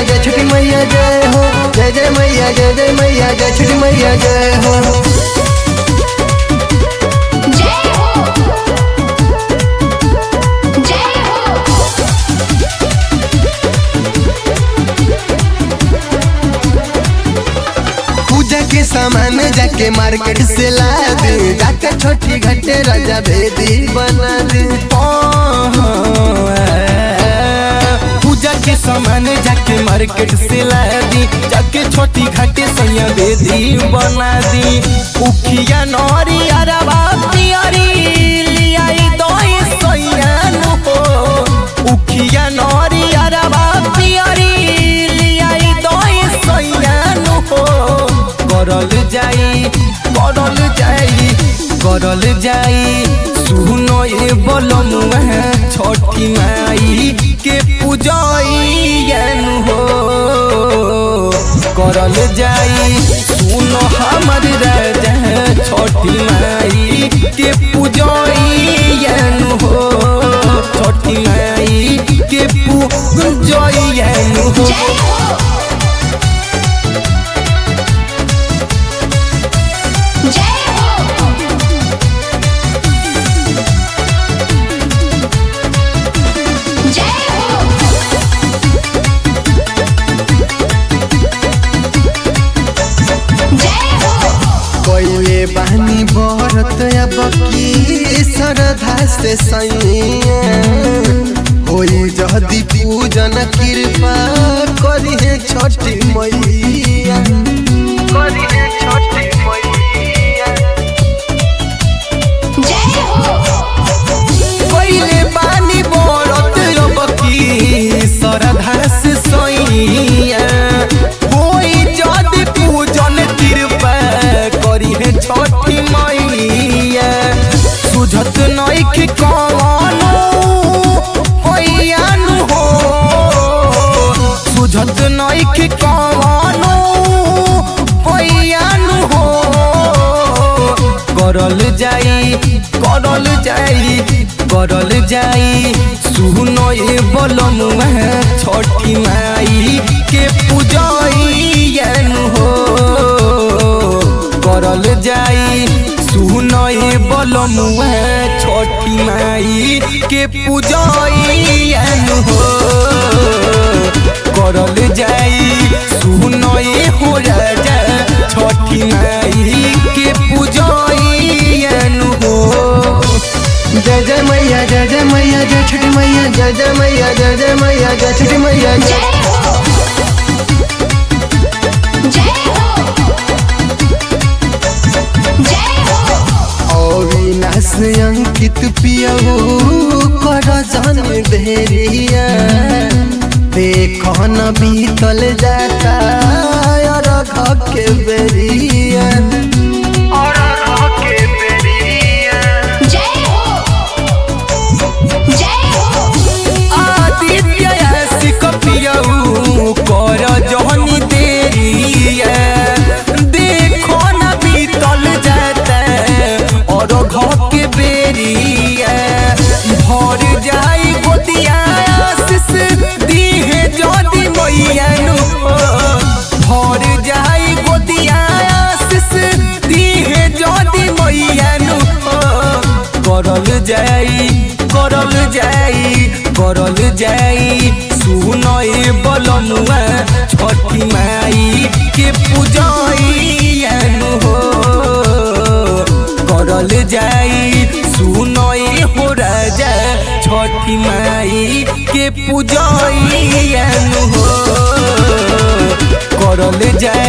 मैया जय छठी मैया जय हो जय जय मैया जय जय मैया जय छठी मैया जय हो जय हो जय हो पूजा के सामान जाके मार्केट से ला दे जाके छोटी घटे राजा भेदी बना दे पूजा के सामान जाके मार्केट से ला दी जाके छोटी घाटे सैया दे दी बना दी उखिया नौरी अरबा पियरी लियाई दोई सैया नु हो उखिया नौरी अरबा पियरी लियाई दोई सैया नु हो करल जाई करल जाई करल जाई सुनो ये बोलमुआ छठी माई के पूजैन हो करल जाई सुनो हमर राजा छठी माई के पूजैन हो छठी माई के पूजैन हो जय हो जय हो जय हो जय हो कोइले बहनी बरत अब की श्रद्धा से सैया होई जदी पूजन कृपा करिहे छठी मैया करिहे छठी मैया जय हो पहिले बानी बरत रबकी श्रद्धा से सैया होई जदि पूजन कृपा करी है छठी मैया सुझत नइखे कवनो होइयानु हो सुझत नइखे कवनो होइयानु हो करल जाई करल जाई करल जाई सुनो ये बोलमुआ छठी माई के पूजैन हो करल जाई सुनो ये बोलमुआ छठी माई के पूजैन हो करल जाई सुनो ये हो राजा छठी माई के पूजैन हो जय जय मैया जय जय मैया जय छठी मैया जय जय मैया जय जय मैया जय छठी मैया जय जय हो जय हो जय हो अविनाश अंकित पियहू कर जन देरिया देखो न बीतल जाता और के बेरिया और के बेरिया जय हो जय हो आदित्य सिक पियऊ कर जहनी देरिया देखो न बीतल जाता और घर के बेरिया भर जाई गोदिया आशीष दीहे जदी मैया नु भर जाई गोदिया आशीष दीहे जदी मैया नु करल जाई करल जाई करल जाई सुनए बलनुआ छठी माई के पूजैन हो करल जाई सुनए हो राजा छठी माई के पूजैन हो करल जाई